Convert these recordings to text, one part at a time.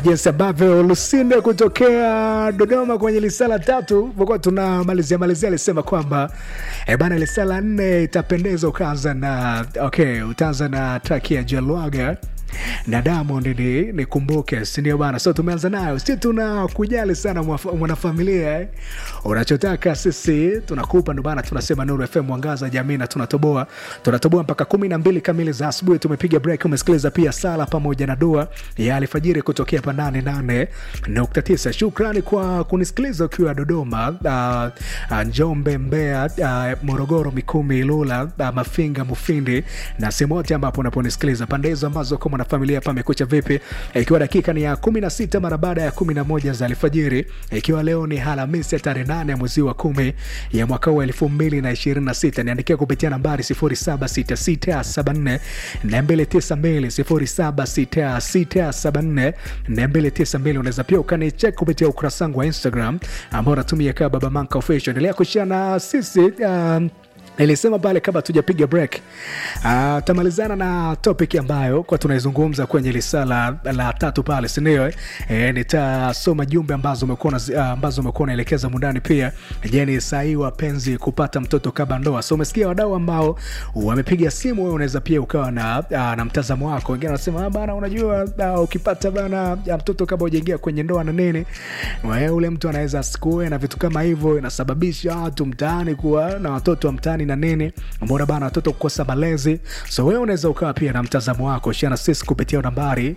jinsi ambavyo Lusinde kutokea Dodoma kwenye lisala tatu vokuwa tunamalizia malizia, alisema kwamba e bana, lisala nne itapendeza ukaanza na okay, utaanza na traki ya Jalwaga na Diamond ni nikumbuke, sindio bana? So tumeanza nayo, si tuna kujali sana mwanafamilia eh? Unachotaka sisi tunakupa, ndo bana, tunasema Nuru FM mwangaza jamii, na tunatoboa tunatoboa mpaka kumi na mbili kamili za asubuhi. Tumepiga break, umesikiliza pia sala pamoja na dua ya alfajiri kutokea hapa nane nane nukta tisa. Shukrani kwa kunisikiliza ukiwa Dodoma, uh, uh, Njombe, Mbeya, uh, Morogoro, Mikumi, Ilula, uh, Mafinga, Mufindi na sehemu yote ambapo unaponisikiliza pande hizo ambazo kama na familia pamekucha vipi, ikiwa dakika ni ya kumi na sita mara baada ya kumi na moja za alfajiri, ikiwa leo ni Alhamisi ya tarehe nane ya mwezi wa kumi ya mwaka huu elfu mbili na ishirini na sita niandikia kupitia nambari sifuri saba sita sita saba nne na mbili tisa mbili sifuri saba sita sita saba nne na mbili tisa mbili. Unaweza pia ukanichek kupitia ukurasa wangu wa Instagram ambao unatumia kaa Baba Manka Official. Endelea kushia na sisi um, nilisema pale kabla tujapiga break uh, tamalizana na topic ambayo kwa tunaizungumza kwenye lisala la, la tatu pale sindio eh, nitasoma jumbe ambazo umekuwa uh, ambazo umekuwa unaelekeza mundani pia je ni sahii wapenzi kupata mtoto kabla ndoa so umesikia wadau ambao wamepiga simu wewe unaweza pia ukawa na, uh, na mtazamo wako wengine wanasema bana unajua uh, ukipata bana ya mtoto kabla ujaingia kwenye ndoa na nini ule mtu anaweza asikue na vitu kama hivyo inasababisha watu mtaani kuwa na watoto wa mtaani na nini mbona bana watoto kukosa malezi so wewe unaweza ukawa pia na mtazamo wako shana sisi kupitia nambari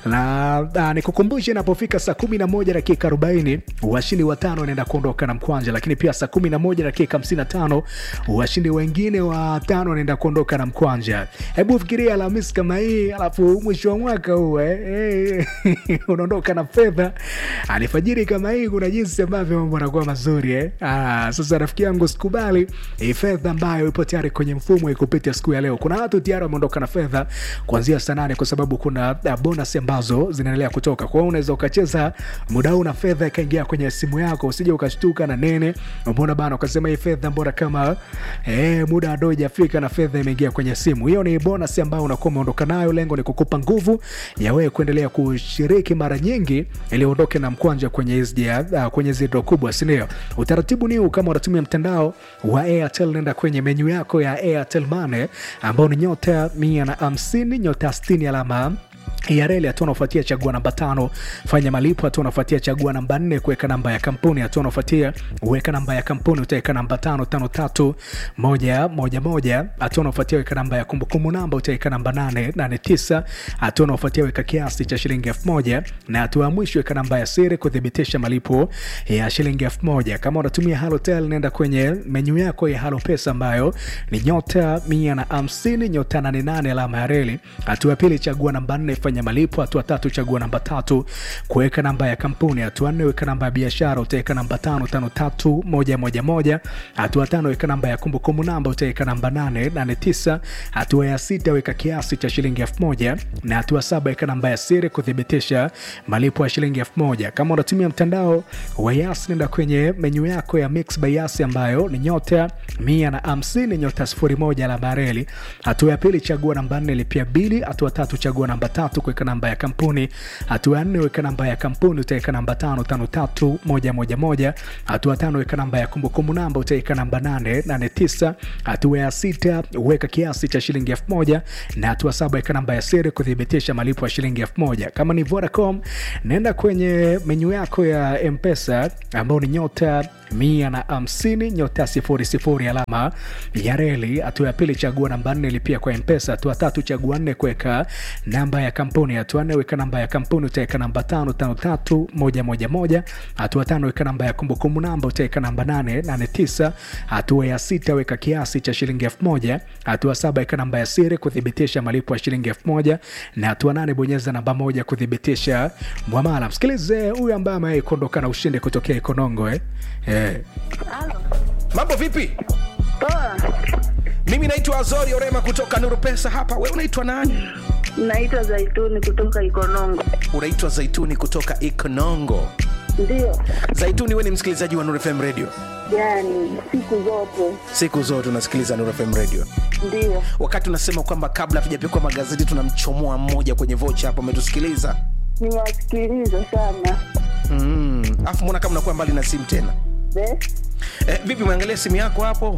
na nikukumbushe inapofika saa kumi na moja dakika arobaini washindi watano wanaenda kuondoka na mkwanja lakini pia saa kumi na moja dakika hamsini na tano washindi wengine watano wanaenda kuondoka na mkwanja hebu fikiria alhamisi kama hii alafu mwisho wa mwaka huu eh, eh, unaondoka na fedha alifajiri kama hii kuna jinsi ambavyo mambo anakuwa mazuri eh? ah, sasa rafiki yangu sikubali hii fedha ambayo ipo tayari kwenye mfumo ikupita siku ya leo. Kuna watu tayari wameondoka na fedha kuanzia saa nane kwa sababu kuna uh, bonus ambazo zinaendelea kutoka. Kwa hiyo unaweza ukacheza muda huu na fedha ikaingia kwenye simu yako, usije ukashtuka na nene, mbona bana, ukasema hii fedha mbona kama eh, muda ado ijafika na fedha imeingia kwenye simu. Hiyo ni bonus ambayo unakuwa umeondoka nayo. Lengo ni kukupa nguvu ya wewe kuendelea kushiriki mara nyingi ili uondoke na mkwanja kwenye hizi uh, kwenye zido kubwa, si ndio? Utaratibu ni huu, kama unatumia mtandao wa Airtel, nenda kwenye menyu yako ya Airtel Money ambao ni nyota mia na hamsini nyota sitini alama ya reli. Hatua unaofuatia chagua namba tano, fanya malipo. Hatua unaofuatia chagua namba nne, kuweka namba ya kampuni. Hatua unaofuatia weka namba ya kampuni, utaweka namba tano tano tatu moja moja moja. Hatua unaofuatia weka namba ya kumbukumbu namba, utaweka namba nane nane tisa. Hatua unaofuatia weka kiasi cha shilingi elfu moja na hatua ya mwisho weka namba ya siri kuthibitisha malipo ya shilingi elfu moja. Kama unatumia Halotel, nenda kwenye menyu yako ya Halo Pesa ambayo ni nyota mia na hamsini nyota nane nane alama ya reli. Hatua ya pili chagua namba nne fanya malipo. Hatua tatu chagua namba tatu kuweka namba ya kampuni. Hatua nne weka namba ya biashara, utaweka namba tano tano tatu moja moja moja. Hatua tano weka namba ya kumbukumbu namba, utaweka namba nane nane tisa. Hatua ya sita weka kiasi cha shilingi elfu moja na hatua saba weka namba ya siri kuthibitisha malipo ya shilingi elfu moja. Kama unatumia mtandao wa Yas, nenda kwenye menyu yako ya Mix by Yas ambayo ni nyota mia na hamsini nyota sifuri moja alama ya reli. Hatua ya pili chagua namba nne lipia bili. Hatua tatu chagua namba tatu kuweka namba ya kampuni. Hatua ya nne weka namba ya kampuni, utaweka namba tano tano tatu moja moja moja. Hatua tano weka namba ya kumbukumbu namba, utaweka namba nane nane tisa. Hatua ya sita weka kiasi cha shilingi elfu moja na hatua saba weka namba ya siri kuthibitisha malipo ya shilingi elfu moja. Kama ni Vodacom, nenda kwenye menyu yako ya Mpesa ambao ni nyota mia na hamsini nyota sifuri sifuri alama ya reli. Hatua ya pili chagua namba nne lipia kwa Mpesa. Hatua tatu chagua nne kuweka namba ya kampuni. Hatua nne weka namba ya kampuni, utaweka namba tano tano tatu moja moja moja. Hatua tano weka namba ya kumbukumbu namba, utaweka namba nane nane tisa. Hatua ya sita weka kiasi cha shilingi elfu moja. Hatua saba weka namba ya siri kuthibitisha malipo ya shilingi elfu moja na hatua nane bonyeza namba moja kuthibitisha mwamala. Msikilize huyu ambaye amewahi kuondoka na ushindi kutokea Ikonongo eh? Eh. Mambo vipi? Poa, Mimi naitwa Azori Orema kutoka Nuru Pesa hapa. Wewe unaitwa nani? naitwa Zaituni kutoka Ikonongo. Unaitwa Zaituni kutoka Ikonongo. Ndio, Zaituni, wewe ni msikilizaji wa Nuru FM Radio? yani siku zote Siku zote unasikiliza Nuru FM Radio. ndio. Wakati unasema kwamba kabla hatujapikwa magazeti tunamchomoa mmoja kwenye vocha hapo, umetusikiliza? nimewasikiliza sana. Mm. Afu mbona kama unakuwa mbali na simu tena? Eh, Eh, vipi umeangalia simu yako hapo?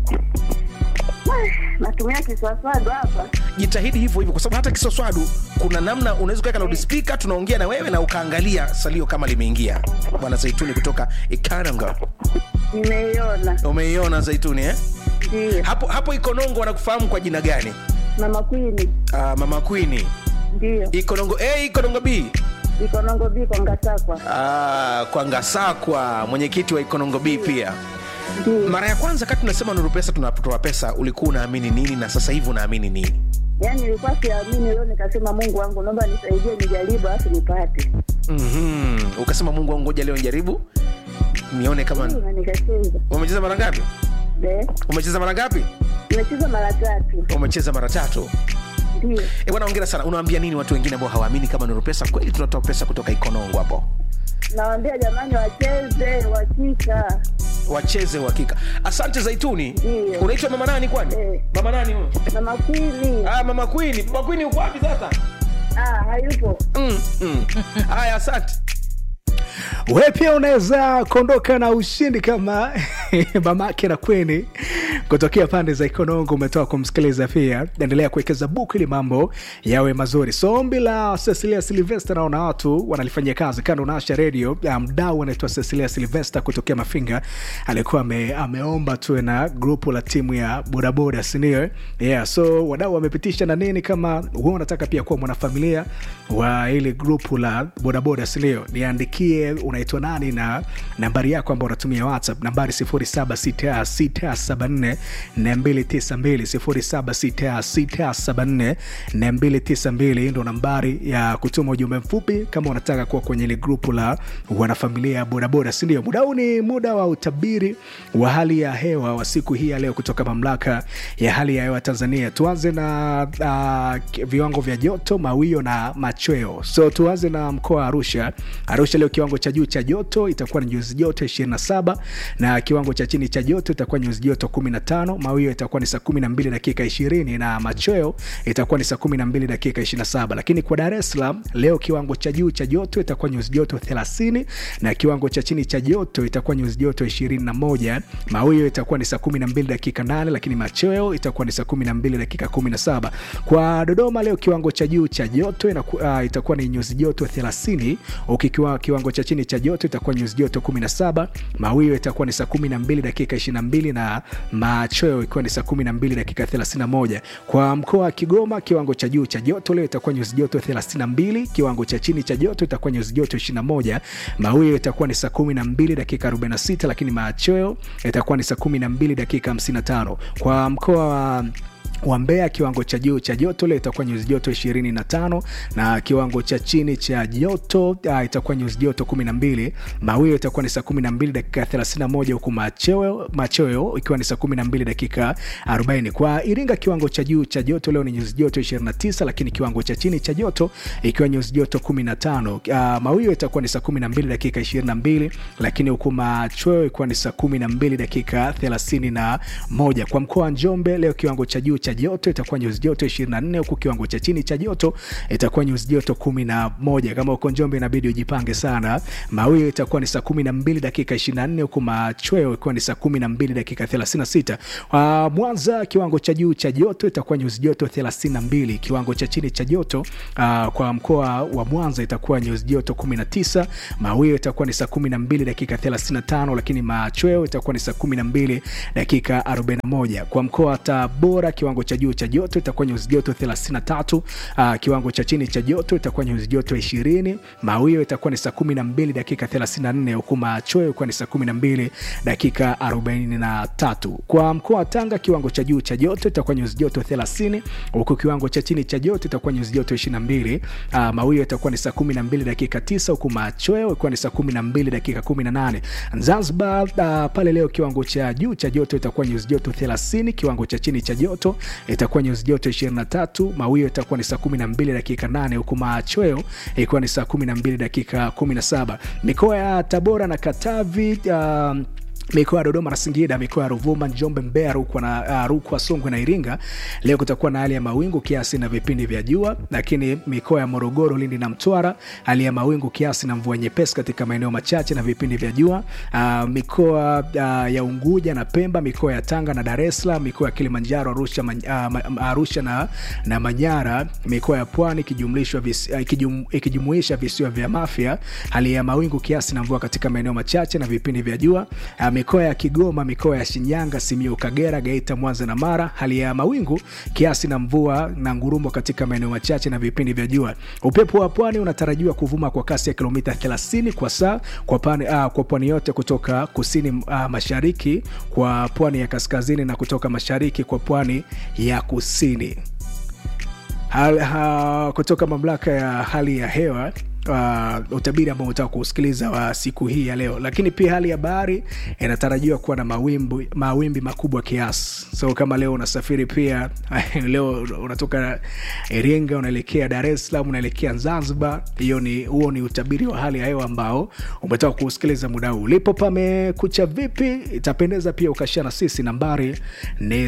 natumia kiswaswadu hapa. Jitahidi hivyo hivyo, kwa sababu hata kisoswadu kuna namna unaweza kuweka loudspeaker, tunaongea na wewe na ukaangalia salio kama limeingia. Bwana Zaituni kutoka Ikaranga, Nimeiona, umeiona Zaituni eh? ndio. Hapo hapo Ikonongo wanakufahamu kwa jina gani? Mama Kwini, Ah, mama Queen. ndio. Ikonongo A, Ikonongo B. Ikonongo biko Ngasakwa, Ah, kwa Ngasakwa, mwenyekiti wa Ikonongo B pia. ndio. Mara ya kwanza kati tunasema Nuru Pesa tunatoa pesa, ulikuwa unaamini nini na sasa hivi unaamini nini? Yaani nilikuwa siamini, leo nikasema Mungu wangu, naomba nisaidie, nijaribu alafu nipate. Mhm. Ukasema Mungu wangu, ngoja leo njaribu nione kama Ndio, na nikacheza. umecheza mara ngapi? Eh, Umecheza mara ngapi? nimecheza mara tatu, Umecheza mara tatu. ndio. Eh, bwana hongera sana. Unawaambia nini watu wengine ambao hawaamini kama Nuru Pesa kweli tunatoa pesa kutoka Ikonongo hapo? Nawaambia jamani, wacheze wakika. Wacheze uhakika. Asante Zaituni. Ndio. Unaitwa mama nani kwani? Eh. Mama nani huyo? Mama Kwini, Ah, mama Queen. Mama Queen uko wapi sasa? ah, hayupo. Mm, mm. Haya, asante. we pia unaweza kuondoka na ushindi kama mamake na kweni kutokea pande za ikonongo umetoka kumsikiliza pia endelea kuwekeza buku ili mambo yawe mazuri so ombi la cecilia silvester naona watu wanalifanyia kazi kando naasha redio mdau anaitwa cecilia silvester kutokea mafinga alikuwa ame, ameomba tuwe na grupu la timu ya bodaboda sindio yeah, so wadau wamepitisha na nini kama huwa unataka pia kuwa mwanafamilia wa ili grupu la bodaboda sindio niandikie unaitwa nani na nambari yako ambao unatumia whatsapp nambari 0766744292 0766744292 ndo nambari ya kutuma ujumbe mfupi kama unataka kuwa kwenye ile grupu la wanafamilia ya bodaboda sindio muda huu ni muda wa utabiri wa hali ya hewa wa siku hii ya leo kutoka mamlaka ya hali ya hewa tanzania tuanze na uh, viwango vya joto mawio na machweo so tuanze na mkoa wa arusha arusha leo kiwango cha juu cha joto itakuwa ni nyuzi joto 27 na kiwango cha chini cha joto itakuwa nyuzi joto 15 mawio itakuwa ni saa 12 dakika 20 na machweo itakuwa ni saa 12 dakika 27 lakini kwa dar es salaam leo kiwango cha juu cha joto itakuwa nyuzi joto 30 na kiwango cha chini cha joto itakuwa nyuzi joto 21 mawio itakuwa ni saa 12 dakika 8 lakini machweo itakuwa ni saa 12 dakika 17 kwa dodoma leo kiwango cha juu cha joto inaku, uh, itakuwa ni nyuzi joto 30 ukikiwa kiwango cha chini cha joto itakuwa nyuzi joto 17 mawio itakuwa ni saa 12 dakika 22 na machweo ikiwa ni saa 12 dakika 31 kwa mkoa wa kigoma kiwango cha juu cha joto leo itakuwa nyuzi joto 32 kiwango cha chini cha joto itakuwa nyuzi joto 21 mawio itakuwa ni saa 12 dakika 46 lakini machweo itakuwa ni saa 12 dakika 55 kwa mkoa wa wa Mbeya kiwango cha juu cha joto leo itakuwa nyuzi joto 25 na kiwango cha chini cha joto uh, itakuwa nyuzi joto 12. Mawio itakuwa ni saa 12 dakika 31 huku machweo machweo ikiwa ni saa 12 dakika 40. Kwa Iringa kiwango cha juu cha joto leo ni nyuzi joto 29, lakini kiwango cha chini cha joto ikiwa nyuzi joto 15. Uh, mawio itakuwa ni saa 12 dakika 22, lakini huku machweo ikiwa ni saa 12 dakika 31. Kwa mkoa wa Njombe leo kiwango cha juu cha joto itakuwa nyuzi joto 24 huku kiwango cha chini cha joto itakuwa nyuzi joto 11. Kama uko Njombe inabidi ujipange sana. Mawio itakuwa ni saa 12 dakika 24 huku machweo ikiwa ni saa 12 dakika 36. Uh, Mwanza kiwango cha juu cha joto itakuwa nyuzi joto 32. Kiwango cha chini cha joto uh, kwa mkoa wa Mwanza itakuwa nyuzi joto 19. Mawio itakuwa ni saa 12 dakika 35, lakini machweo itakuwa ni saa 12 dakika 41. Kwa mkoa wa Tabora kiwango cha juu cha joto itakuwa nyuzi joto 33. Uh, kiwango cha chini cha joto itakuwa nyuzi joto 20. Mawio itakuwa ni saa 12 dakika 34, huku machweo itakuwa ni saa 12 dakika 43. Kwa mkoa wa Tanga kiwango cha juu cha joto itakuwa nyuzi joto 30, huku kiwango cha chini cha joto itakuwa nyuzi joto 22. Uh, mawio itakuwa ni saa 12 dakika 9, huku machweo itakuwa ni saa 12 dakika 18. Zanzibar uh, pale leo kiwango cha juu cha joto itakuwa nyuzi joto 30, kiwango cha chini cha joto itakuwa nyuzi joto 23, mawio itakuwa ni saa 12 dakika 8, huku machweo ikiwa ni saa 12 dakika 17. Mikoa ya Tabora na Katavi uh, mikoa ya Dodoma na Singida, mikoa ya Ruvuma, Njombe, Mbeya, Rukwa na uh, Rukwa, Songwe na Iringa, leo kutakuwa na hali ya mawingu kiasi na vipindi vya jua. Lakini mikoa ya Morogoro, Lindi na Mtwara, hali ya mawingu kiasi na mvua nyepesi katika maeneo machache na vipindi vya jua. Uh, mikoa uh, ya Unguja na Pemba, mikoa ya Tanga na Dar es Salaam, mikoa ya Kilimanjaro, Arusha, man, uh, Arusha na, na Manyara, mikoa ya Pwani ikijumlishwa vis, uh, ikijum, ikijumuisha visiwa vya Mafia, hali ya mawingu kiasi na mvua katika maeneo machache na vipindi vya jua. Uh, mikoa ya Kigoma, mikoa ya Shinyanga, Simiyu, Kagera, Geita, Mwanza na Mara, hali ya mawingu kiasi na mvua na ngurumo katika maeneo machache na vipindi vya jua. Upepo wa pwani unatarajiwa kuvuma kwa kasi ya kilomita 30 kwa saa kwa pwani uh, kwa pwani yote kutoka kusini uh, mashariki kwa pwani ya kaskazini na kutoka mashariki kwa pwani ya kusini. Hal, ha, kutoka mamlaka ya hali ya hewa uh, utabiri ambao unataka kuusikiliza wa siku hii ya leo, lakini pia hali ya bahari inatarajiwa kuwa na mawimbi, mawimbi makubwa kiasi. So kama leo unasafiri pia leo unatoka Iringa unaelekea Dar es Salaam unaelekea Zanzibar, hiyo ni huo ni utabiri wa hali ya hewa ambao umetaka kuusikiliza muda huu. Ulipo pamekucha vipi? Itapendeza pia ukashana sisi, nambari ni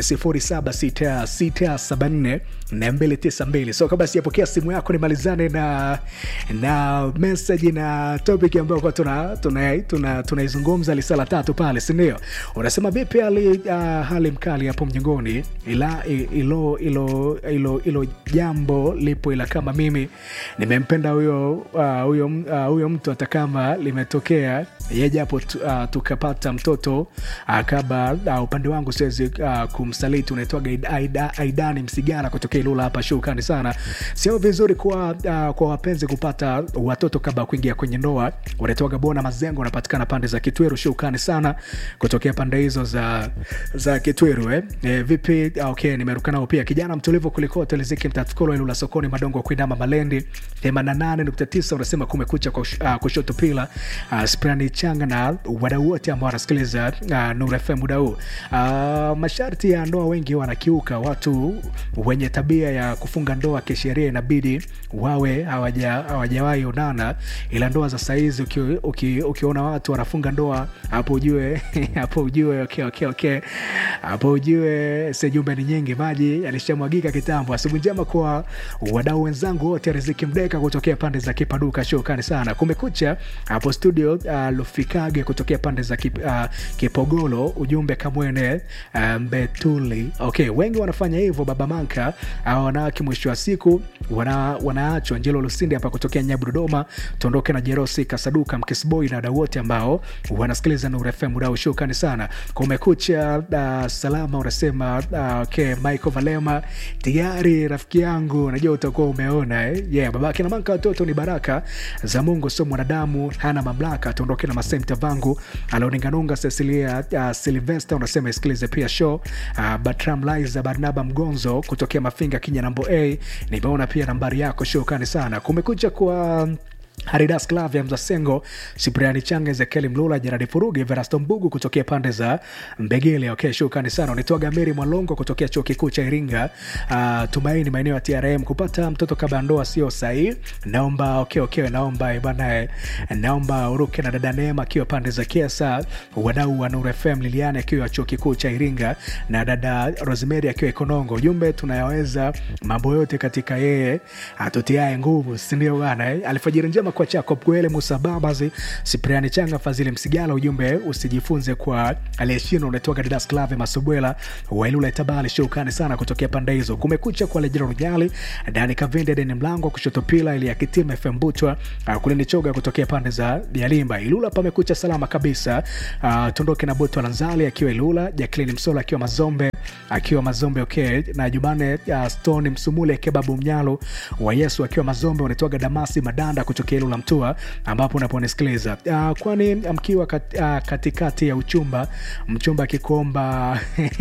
076674 na 292. So kabla sijapokea simu yako nimalizane na na message na topic ambayo kwa tuna tunaizungumza tuna, tuna lisala tatu pale, si ndio? Unasema vipi hali uh, hali mkali hapo mjengoni, ila ilo ilo ilo ilo jambo lipo, ila kama mimi nimempenda huyo uh, huyo uh, huyo mtu hata kama limetokea ye japo uh, tukapata mtoto uh, kaba uh, upande wangu siwezi uh, kumsaliti. Unaitwaga Aida, Aidani Msigara kutokea Ilula hapa. Shukrani sana. Sio vizuri kwa, uh, kwa wapenzi kupata watoto kabla kuingia kwenye ndoa. Unaitwaga Bona Mazengo, unapatikana pande za Kitweru. Shukrani sana kutokea pande hizo za, za Kitweru eh. E, vipi? Okay, nimeruka nao pia. Kijana mtulivu kulikote Liziki Mtatukolo Ilula sokoni Madongo Kuinama Malendi 88.9 unasema kumekucha kwa uh, kushoto pila uh, Sprani Changa na wadau wote ambao wanasikiliza uh, Nuru FM muda huu. Uh, masharti ya ndoa wengi wanakiuka. Watu wenye tabia ya kufunga ndoa kisheria inabidi wawe hawajawahi onana, ila ndoa za saizi ukiona uki, uki watu wanafunga ndoa hapo ujue hapo ujue okay, okay, okay. hapo ujue sejumbe ni nyingi, maji yalishamwagika kitambo. Asubuhi njema kwa wadau wenzangu wote, Riziki Mdeka kutokea pande za Kipaduka, shukrani sana. Kumekucha hapo studio uh, Lufikage kutokea pande za kip, uh, Kipogolo, ujumbe Kamwene uh, Mbetuli. Okay, wengi wanafanya hivyo baba Manka au wanawake, mwisho wa siku wana, wanaachwa. Njelo Lusindi hapa kutokea Nyabu Dodoma, tuondoke na Jerosi Kasaduka Mkisboy na wadau wote ambao wanasikiliza Nuru FM muda shukrani sana. Kumekucha uh, salama unasema uh, okay, Michael Valema tayari rafiki yangu, najua utakuwa umeona eh? Yeah, babake na Manka, watoto ni baraka za Mungu, sio mwanadamu, hana mamlaka. Tuondoke na Masemta vangu Aloninganunga Cecilia uh, Silvester unasema isikilize pia show uh, Batram Liza Barnaba Mgonzo kutokea Mafinga Kinya nambo A, nimeona pia nambari yako, shukrani sana. Kumekucha kwa Haridas Clavia Mzasengo, Sipriani Changa, Ezekieli Mlula, Jeradi Furugi, Verasto Mbugu kutokea pande za Mbegele. Okay, shukrani sana. Unaitwaga Meri Mwalongo kutokea chuo kikuu cha Iringa. Uh, Tumaini maeneo ya TRM. Kupata mtoto kabla ya ndoa sio sahihi. Naomba okay, okay, naomba bana, naomba uruke na dada Neema akiwa pande za Kiesa, wadau wa Nuru FM, Liliane akiwa chuo kikuu cha Iringa na dada Rosemary akiwa Ikonongo. Ujumbe, tunayaweza mambo yote katika yeye atutiae nguvu, si ndio bana eh? Alfajiri njema kwa Jacob Gwele, Musa Babazi, Sipriani Changa, Fadhili Msigala. Ujumbe usijifunze kwa aliyeshindwa. Unatoka Didas Clave Masubwela Wailula Itabali, shukrani sana kutokea pande hizo. Kumekucha kwa Lejero Runyali, Dani Kavinde, Deni Mlango kushoto pila ili akitima FM Butwa kulini choga kutokea pande za Yalimba. Ilula pamekucha salama kabisa. Uh, Tondoke na Butwa Lanzali akiwa Ilula, Jacqueline Msola akiwa Mazombe akiwa Mazombe okay, na Jumane uh, Stone Msumule Kebabu Mnyalo wa Yesu akiwa Mazombe. Unatoka Damasi Madanda kutokea Ilula Mtua ambapo unaponisikiliza uh, kwani mkiwa kat, uh, katikati ya uchumba mchumba akikuomba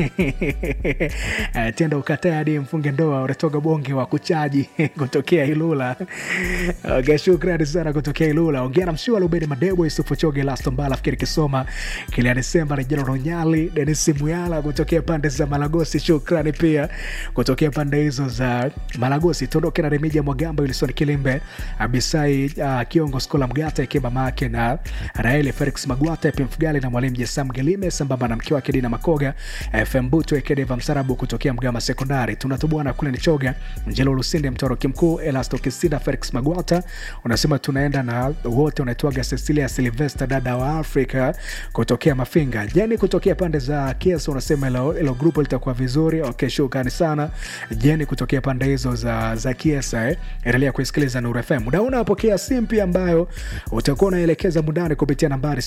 uh, tenda ukatae hadi mfunge ndoa, unatoka bonge wa kuchaji kutokea Ilula. Okay, shukrani sana kutokea Ilula. Ongea na mshua Lubeni Madebo Yusufu Choge Laston Bala fikiri kisoma Kilian Desemba Rejelo Ronyali Denis Muyala kutokea pande za Malagosi, shukrani pia kutokea pande hizo za Malagosi. Tuondoke na Remija Mwagamba, Wilson Kilimbe, Abisai uh, Kiongo Skola Mgata ikiwa mama yake na Raeli Felix Magwata, Epim Fugali na mwalimu Jesam Gelime sambamba na mke wake Dina Makoga, FM Buto Ekedeva Msarabu kutokea Mgama Sekondari. Tunatubwana kule Nichoga, Njelo Lusinde, Mtoroki Mkuu, Elasto Kisida, Felix Magwata. Unasema tunaenda na wote, unaitwaga Cecilia Silvester, dada wa Afrika kutokea Mafinga. Jeni kutokea pande za Kiesa, unasema ilo, ilo grupu litakuwa vizuri. Okay, shukrani sana Jeni kutokea pande hizo za, za Kiesa eh. Endelea kuisikiliza Nuru FM. Muda huu unapokea simu pia ambayo utakuwa unaelekeza mundani kupitia nambari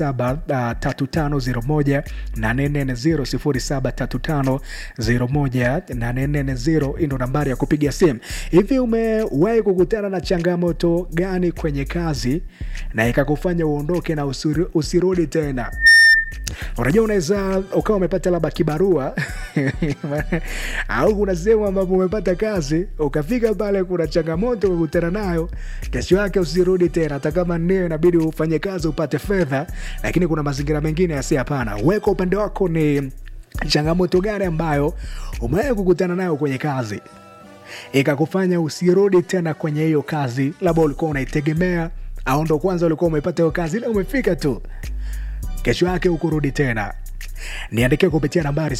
073501 840 073501 hii ndo nambari ya kupiga simu. Hivi umewahi kukutana na changamoto gani kwenye kazi na ikakufanya uondoke na usiri, usirudi tena? Unajua, unaweza ukawa umepata labda kibarua au kuna sehemu ambapo umepata kazi, ukafika pale, kuna changamoto ukakutana nayo, kesho yake usirudi tena, hata kama ndio inabidi ufanye kazi upate fedha, lakini kuna mazingira mengine yasi. Hapana, wewe kwa upande wako ni changamoto gani ambayo umewahi kukutana nayo kwenye kazi ikakufanya usirudi tena kwenye hiyo kazi, labda ulikuwa unaitegemea au ndo kwanza ulikuwa umepata hiyo kazi, ila umefika tu kesho yake ukurudi tena niandikia kupitia nambari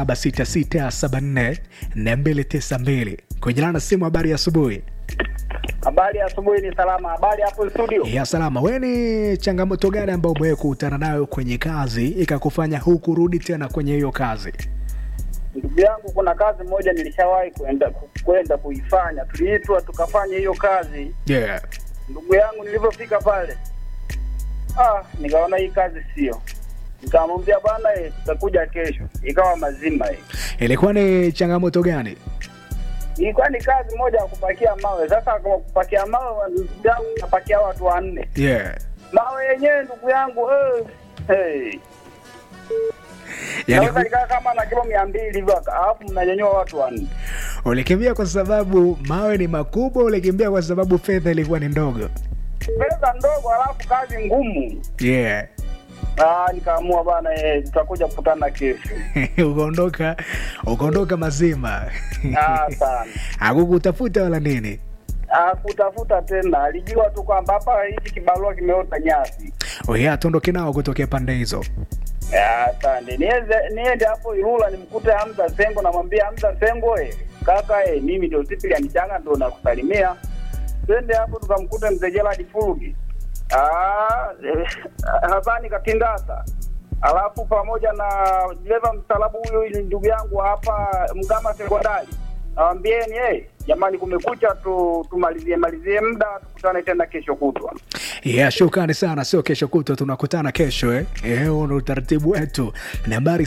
0766744292 kujilana na simu. Habari ya asubuhi. Habari ya asubuhi, ni salama. Habari hapo studio? Ya salama. We, ni changamoto gani ambayo umewahi kukutana nayo kwenye kazi ikakufanya hukurudi tena kwenye hiyo kazi? Ndugu yangu, kuna kazi moja nilishawahi kwenda kwenda kuifanya, tuliitwa tukafanya hiyo kazi. Yeah. Ndugu yangu, nilivyofika pale, ah, nikaona hii kazi sio, nikamwambia bwana, eh, tutakuja kesho. Ikawa mazima hii. Ilikuwa ni changamoto gani? Ilikuwa ni kazi moja ya kupakia mawe. Sasa kwa kupakia mawe, ndugu yangu, napakia watu wanne, Yeah. mawe yenyewe ndugu yangu eh, hey. Yani, Naweza nikaa kama na kilo mia mbili hivyo, alafu mnanyanyua watu wanne. ulikimbia kwa sababu mawe ni makubwa, ulikimbia kwa sababu fedha ilikuwa ni ndogo? Pesa ndogo, alafu kazi ngumu. Yeah. Ah, nikaamua bana, eh, tutakuja kukutana kesho. ukaondoka ukaondoka mazima Ah, sana. hakukutafuta wala nini? Ah, kutafuta tena, alijua tu kwamba hapa hichi kibarua kimeota nyasi. Oya, tuondoke nao kutokea pande hizo. Ah, Asante. Niende niende hapo Ilula nimkute Hamza Sengo, namwambia Hamza Sengo, eh, kaka eh, mimi ndio Cyprian Changa ndo nakusalimia. Twende hapo tukamkute mzee Gerald Fulugi. Ah, eh, Hasani Katindasa. Alafu pamoja na dereva mstaarabu huyo ili ndugu yangu hapa Mgama Sekondari. Nawambieni eh, jamani kumekucha tu tumalizie malizie muda tukutane tena kesho kutwa. Yeah, shukrani sana. Sio kesho kutwa, tunakutana kesho eh. Eh, huo ndo utaratibu wetu. Nambari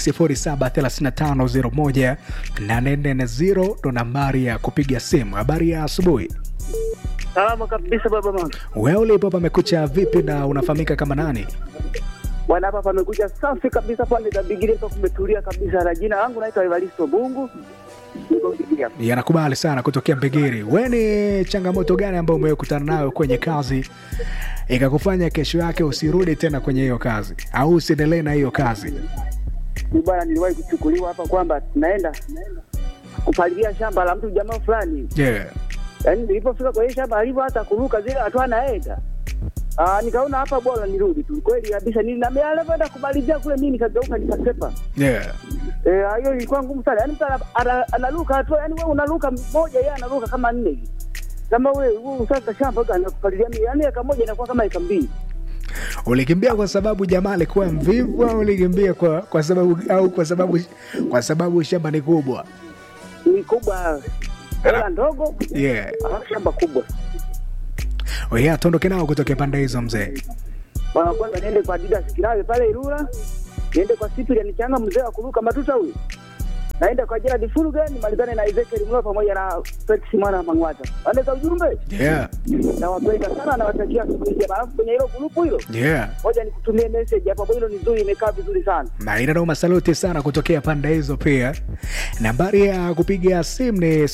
0735018440 ndo nambari ya kupiga simu. Habari ya asubuhi. Salama kabisa baba mama. Wewe ulipo pamekucha vipi na unafahamika kama nani? Bwana hapa pamekuja safi kabisa pale za Bigiri hapa kumetulia kabisa na jina langu naitwa Evaristo Bungu. Niko Bigiri hapa. Yanakubali sana kutokea Mbigiri. We ni changamoto gani ambayo umekutana nayo kwenye kazi ikakufanya kesho yake usirudi tena kwenye hiyo kazi au usiendelee na hiyo kazi? Ni bwana niliwahi kuchukuliwa hapa kwamba tunaenda kupalilia shamba la mtu jamaa fulani. Yeah. Yaani nilipofika kwa hiyo shamba alivyo hata kuruka zile hatua anaenda. Ah, nikaona hapa bora nirudi tu. Kweli kabisa nini na alivyoenda kumalizia kule mimi nikageuka nikasepa. Yeah. Eh, hiyo ilikuwa ngumu sana. Yaani mtu ana- ana- anaruka hatua, yaani wewe unaruka moja yeye anaruka kama nne hivi. Kama wewe wewe sasa shamba gani anakupalilia mimi? Yaani eka moja inakuwa kama eka mbili. Ulikimbia kwa sababu jamaa alikuwa mvivu au ulikimbia kwa, kwa sababu au kwa sababu kwa sababu shamba ni kubwa? Ni kubwa hela ndogo, Yeah. alafu shamba kubwa. Oh yeah, tuondoke nao kutokea pande hizo mzee. Bwana kwanza niende kwa Didas Kilawe pale Ilula. Niende kwa Cyprian Changa mzee wa kuruka matuta huyu. Naenda kwa Gerard Fuluga nimalizane na Ezekiel Mlo pamoja na Felix mwana wa Mangwata. Andika ujumbe Yeah. na wapenda sana na watakia asubuhi njema. Alafu kwenye hilo grupu hilo Yeah. ngoja nikutumie message hapo, hilo ni nzuri, imekaa vizuri sana. na inanoma saluti sana kutokea pande hizo pia nambari ya kupiga simu ni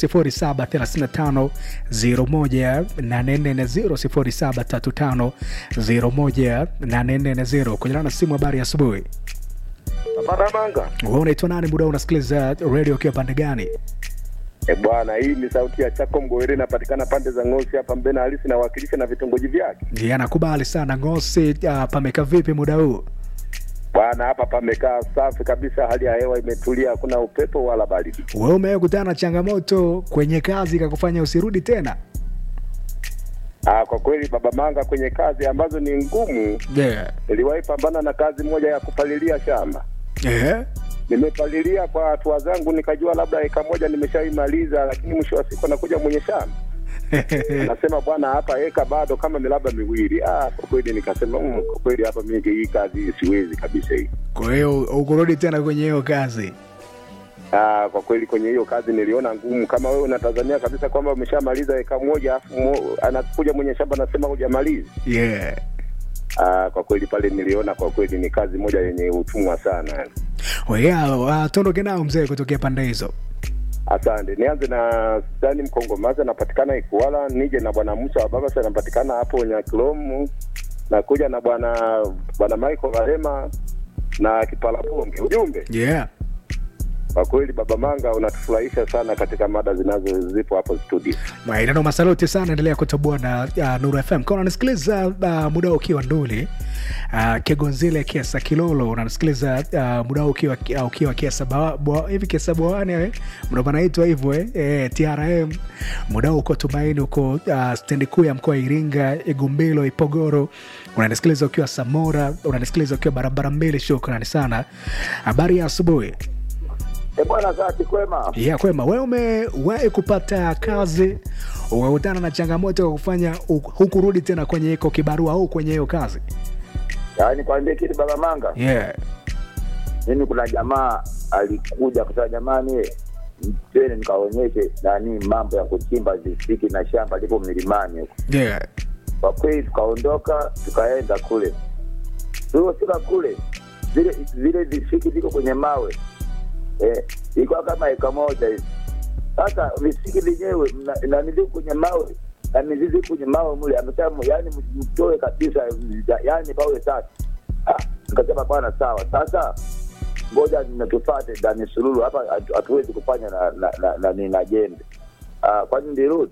0735018440 0735018440 kunyana na simu habari ya asubuhi Maramanga. Wewe unaitwa nani muda huu unasikiliza radio ukiwa pande gani? E bwana, hii ni sauti ya Chako Mgowere, inapatikana pande za Ngosi hapa Mbena halisi, nawakilisha na vitongoji vyake. Yeye anakubali sana Ngosi. Uh, pameka vipi muda huu? Bwana, hapa pamekaa safi kabisa, hali ya hewa imetulia, hakuna upepo wala baridi. Wewe umewahi kutana na changamoto kwenye kazi ikakufanya usirudi tena? Ah, kwa kweli baba Manga, kwenye kazi ambazo ni ngumu, Yeah. niliwahi pambana na kazi moja ya kupalilia shamba. Yeah. Nimepalilia kwa hatua zangu, nikajua labda eka moja nimeshaimaliza, lakini mwisho wa siku anakuja mwenye shamba anasema bwana, hapa eka bado kama milaba miwili. Ah, kwa kweli nikasema mm, kwa kweli hapa mimi hii kazi hii siwezi kabisa hii. Kwa hiyo ukurudi tena kwenye hiyo kazi? Ah, kwa kweli kwenye hiyo kazi niliona ngumu. Kama wewe unatazamia kabisa kwamba umeshamaliza eka moja, afu mo- anakuja mwenye shamba anasema hujamaliza. Yeah. Ah, kwa kweli pale niliona kwa kweli ni kazi moja yenye utumwa sana. Yeah, uh, tuondoke nao mzee kutokea pande hizo. Asante. Nianze na Sudani Mkongomazi anapatikana Ikuala, nije na bwana Musa wa Babasa anapatikana hapo Nyakilomu, na kuja na bwana bwana Michael Varema na Kipalaponge. Ujumbe Yeah. kwa kweli, baba Manga, unatufurahisha sana katika mada zinazo zipo hapo studio. Maeneno masaluti sana, endelea kutoboa na uh, Nuru FM. Kama unanisikiliza uh, muda huu ukiwa Nduli uh, Kegonzile Kiasa Kilolo, unanisikiliza uh, muda huu ukiwa uh, ukiwa Kiasa Bawa- Bwa- hivi Kiasa Bwawani eh, ndo panaitwa hivyo eh, eh, TRM. Muda huu uko Tumaini, uko uh, stendi kuu ya mkoa wa Iringa, Igumbilo, Ipogoro. Unanisikiliza ukiwa Samora, unanisikiliza ukiwa barabara mbili. Shukrani sana. Habari ya asubuhi. E bwana, zati kwema. ya kwema wewe umewahi kupata kazi ukakutana na changamoto ya kufanya hu- hukurudi tena kwenye iko kibarua au kwenye hiyo kazi Yaani kwambie kitu baba Manga, yeah. mimi kuna jamaa alikuja kusema, jamani, twende nikaonyeshe nani mambo ya kuchimba visiki na shamba lipo milimani huko. Yeah. Kwa kweli tukaondoka tukaenda kule, tuliofika kule vile vile visiki viko kwenye mawe eh, ilikuwa kama eka moja hivi. Sasa visiki vyenyewe mna- nani viko kwenye mawe na mizizi kwenye mawe mule, amesema yani mtoe kabisa, yani pawe safi. Ah, nikasema bwana, sawa. Sasa ngoja natufate ndani sululu hapa, hatu- hatuwezi kufanya na na, na, na, na, na jembe. Ah, kwani ndirudi?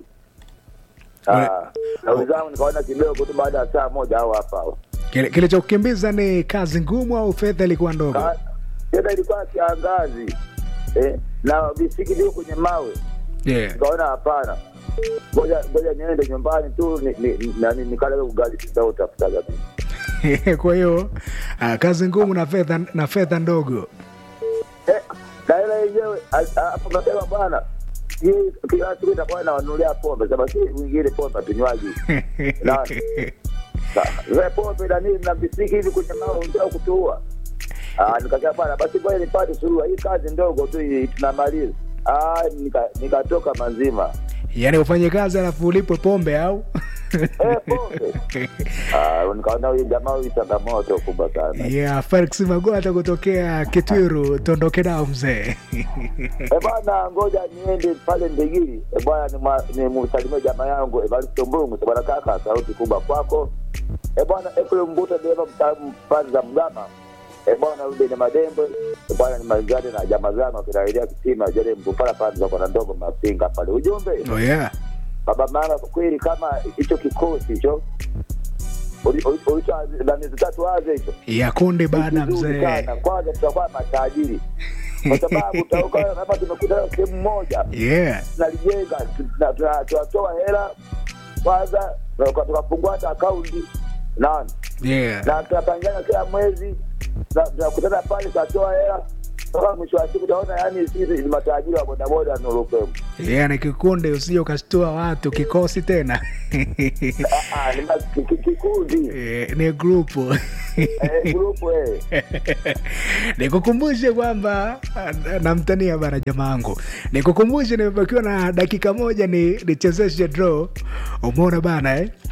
Ah, na wenzangu nikaona kidogo tu, baada ya saa moja au hapa hao. Kile- kilichokukimbiza ni kazi ngumu au fedha ilikuwa ndogo Ka- tena ilikuwa kiangazi eh, na visiki viko kwenye mawe yeah. nikaona hapana, ngoja ngoja niende nyumbani tu ni- ni- ni- nani nikale ugali sitautafuta kabisa. kwa hiyo uh, kazi ngumu na fedha na fedha ndogo Eh, na hela yenyewe a- a- hapo kasema bwana, hii kila siku itakuwa nawanunulia pombe, sema si mwingine pombe tunywaji na zile pombe na nini na visiki hivi kwenye mawe unataka kutuua. Ah, nikasema bwana, basi ngoja nipate suluhu, hii kazi ndogo tu hii tunamaliza. Ah, nika- nikatoka mazima yaani ufanye kazi alafu ulipwe pombe au Eh, pombe. Ah, nikaona huyu jamaa huyu changamoto kubwa sana. yeah, Felix Magota kutokea Kitwiru, tuondoke nao mzee Eh bwana, ngoja niende pale Ndegiri. Eh bwana, ni ni msalimie jamaa yangu Evaristo Mbungu. Bwana kaka, sauti kubwa kwako. Eh bwana, Efraim Mbuta dereva mtaalamu pande za Mgama. Eh bwana, Ruben Madembe. Eh bwana, ni mazade na jamaa zangu akinaelea kitima jale mpupala pande za kona ndogo mapinga pale. Ujumbe oh, yeah. baba maana kwa kweli kama hicho kikosi hicho ulicho ndani tatu waze hicho ya kundi bana vizuri mzee sana. Kwanza tutakuwa matajiri kwa sababu tutakuwa kama tumekuta sehemu moja yeah. tunalijenga, tuna- tuna- tunatoa hela kwanza, tuka- tukafungua hata akaunti nani Yeah. na tunapangana kila mwezi, na- tunakutana pale, tunatoa hela mpaka mwisho wa siku utaona, yani sisi ni matajiri wa bodaboda na Nurupemu. Yeah, ni kikundi usije ukashtua watu kikosi tena Ah, ah, ni ma- ki- ki- kikundi Eh, ni grupu eh, grupu eh. nikukumbushe kwamba ah, namtania bana jamaangu nikukumbushe nimebakiwa na dakika moja ni nichezeshe draw umeona bana eh?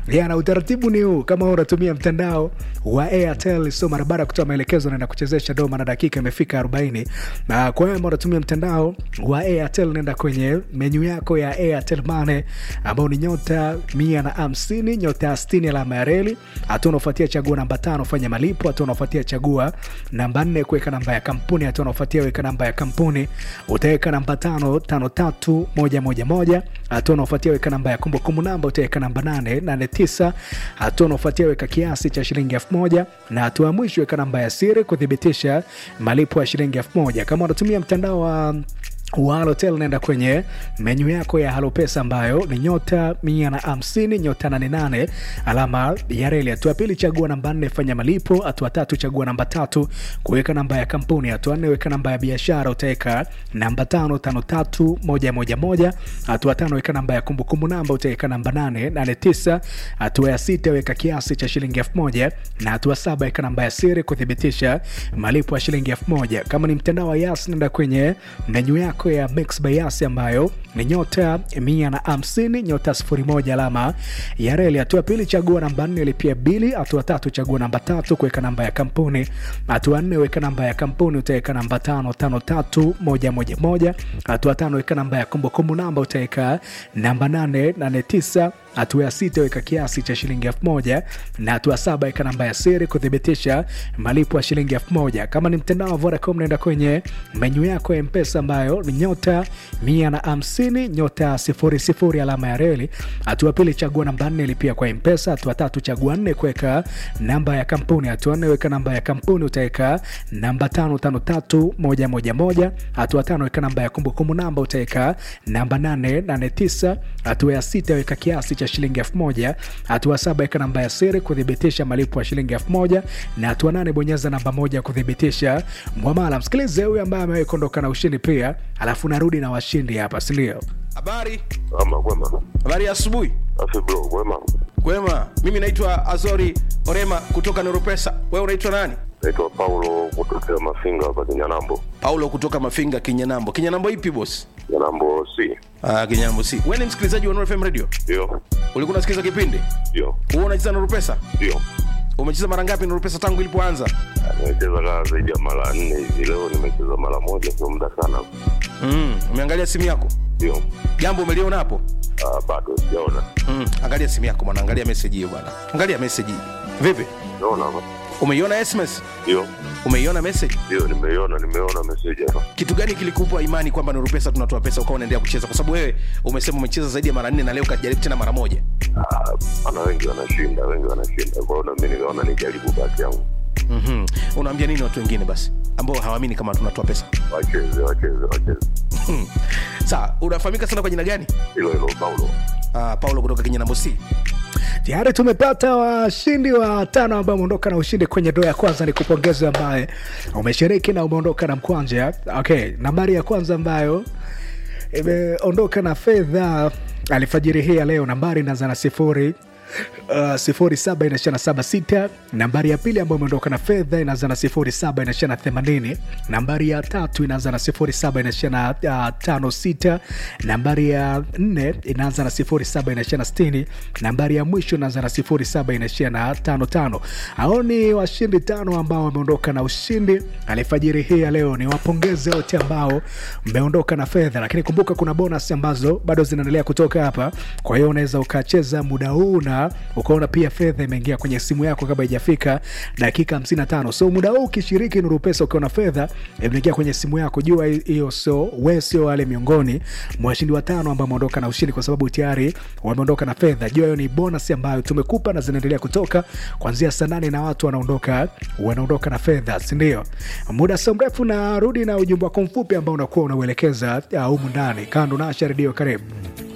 yeah, na utaratibu ni huu kama unatumia mtandao wa airtel so mara baada ya kutoa maelekezo naenda kuchezesha doma na dakika imefika 40 na kwa hiyo ambao unatumia mtandao wa airtel nenda kwenye menyu yako ya airtel mane ambao ni nyota mia na hamsini nyota 60 alama ya reli hatua unaofuatia chagua namba tano fanya malipo hatua unaofuatia chagua namba nne kuweka namba ya kampuni hatua unaofuatia weka namba ya kampuni utaweka namba tano tano tatu moja moja moja hatua unaofuatia weka namba ya kumbukumbu namba utaweka namba nane nane tisa hatua unaofuatia weka kiasi cha shilingi elfu moja na hatua ya mwisho weka namba ya siri kuthibitisha malipo ya shilingi elfu moja kama unatumia mtandao wa wa Halotel naenda kwenye menyu yako ya Halopesa ambayo ni nyota mia na hamsini nyota nane nane alama ya reli. Hatua pili chagua namba nne fanya malipo. Hatua tatu chagua namba tatu kuweka namba ya kampuni. Hatua nne weka namba ya biashara, utaweka namba tano tano tatu moja moja moja. Hatua tano weka namba ya kumbukumbu namba, utaweka namba nane nane tisa. Hatua ya sita weka kiasi cha shilingi elfu moja na hatua saba weka namba ya siri kuthibitisha malipo ya shilingi elfu moja. Kama ni mtandao wa Yas nenda kwenye menyu yako ya Mix by Yas ambayo ni nyota mia na hamsini nyota sifuri moja alama ya reli. Hatua pili chagua namba nne lipia bili. Hatua tatu chagua namba tatu kuweka namba ya kampuni. Hatua nne weka namba ya kampuni, utaweka namba tano tano tatu moja moja moja. Hatua tano weka namba ya kumbukumbu namba, utaweka namba nane nane tisa hatua ya sita weka kiasi cha shilingi elfu moja na hatua saba weka namba ya siri kuthibitisha malipo ya shilingi elfu moja kama ni mtandao wa vodacom naenda kwenye menyu yako ya mpesa ambayo ni nyota mia na hamsini nyota sifuri sifuri alama ya reli hatua pili chagua namba nne lipia kwa mpesa hatua tatu chagua nne kuweka namba ya kampuni hatua nne weka namba ya kampuni utaweka namba tano tano tatu moja moja moja hatua tano weka namba ya kumbukumbu namba utaweka namba nane nane tisa hatua ya sita weka kiasi cha shilingi elfu moja hatua saba weka namba ya siri kuthibitisha malipo ya shilingi elfu moja na hatua nane bonyeza namba moja kuthibitisha mwamala msikilize huyu ambaye amewahi kuondoka na ushindi pia alafu narudi na washindi hapa sindio habari Ama kwema. habari ya asubuhi Afi bro, kwema. kwema mimi naitwa azori orema kutoka noropesa wewe unaitwa nani Naitwa Paulo kutokea Mafinga hapa Kinyanambo. paulo kutoka mafinga kinyanambo kinyanambo ipi bos Kinyanambo C. ah, kinyanambo si we ni msikilizaji wa Nuru fm radio Ndio. ulikuwa unasikiliza kipindi Ndio. huwa unacheza noropesa Ndio. umecheza mara ngapi noropesa tangu ilipoanza Ah, Nimecheza kama zaidi ya mara nne hivi. Leo nimecheza mara moja, sio muda sana. mm, umeangalia simu yako Ndio. jambo umeliona hapo Ah, bado sijaona. mm, angalia simu yako bwana angalia meseji hiyo bwana angalia meseji hii vipi Naona hapa. umeiona sms Ndio. umeiona message Ndio, nimeiona, nimeona message hapa. kitu gani kilikupa imani kwamba nuru pesa tunatoa pesa ukawa unaendelea kucheza kwa sababu wewe umesema umecheza zaidi ya mara nne na leo ukajaribu tena mara moja Ah, ana wengi wanashinda, wengi wanashinda. Kwa hiyo na mimi nikaona nijaribu bahati yangu. mm-hmm. unaambia nini watu wengine basi ambao hawaamini kama tunatoa pesa Wacheze, wacheze, wacheze. Hmm. sawa unafahamika sana kwa jina gani Hilo hilo Paulo. uh, paulo kutoka kinyanambo c tayari tumepata washindi wa tano ambao umeondoka na ushindi kwenye doa ya kwanza ni kupongeza ambaye umeshiriki na umeondoka na mkwanja okay nambari ya kwanza ambayo imeondoka na fedha alfajiri hii ya leo nambari inaanza na sifuri Uh, sifuri saba inaishia na saba sita nambari ya pili ambayo imeondoka na fedha inaanza na sifuri saba inaishia na themanini nambari ya tatu inaanza na sifuri saba inaishia na uh, tano sita nambari ya nne inaanza na sifuri saba inaishia na stini nambari ya mwisho inaanza na sifuri saba inaishia na tano tano hao ni washindi tano ambao wameondoka na ushindi alifajiri hii ya leo ni wapongeze wote ambao mmeondoka na fedha lakini kumbuka kuna bonus ambazo bado zinaendelea kutoka hapa kwa hiyo unaweza ukacheza muda huu na ukaona pia fedha imeingia kwenye simu yako kabla ijafika dakika 55 so muda huu ukishiriki nuru pesa ukiona fedha imeingia kwenye simu yako jua hiyo so we sio wale miongoni mwa washindi watano ambao wameondoka na ushindi kwa sababu tayari wameondoka na fedha jua hiyo ni bonus ambayo tumekupa na zinaendelea kutoka kuanzia saa nane na watu wanaondoka wanaondoka na fedha sindio muda sio mrefu narudi na ujumbe wako mfupi ambao unakuwa unauelekeza uh, humu ndani kando nasha redio karibu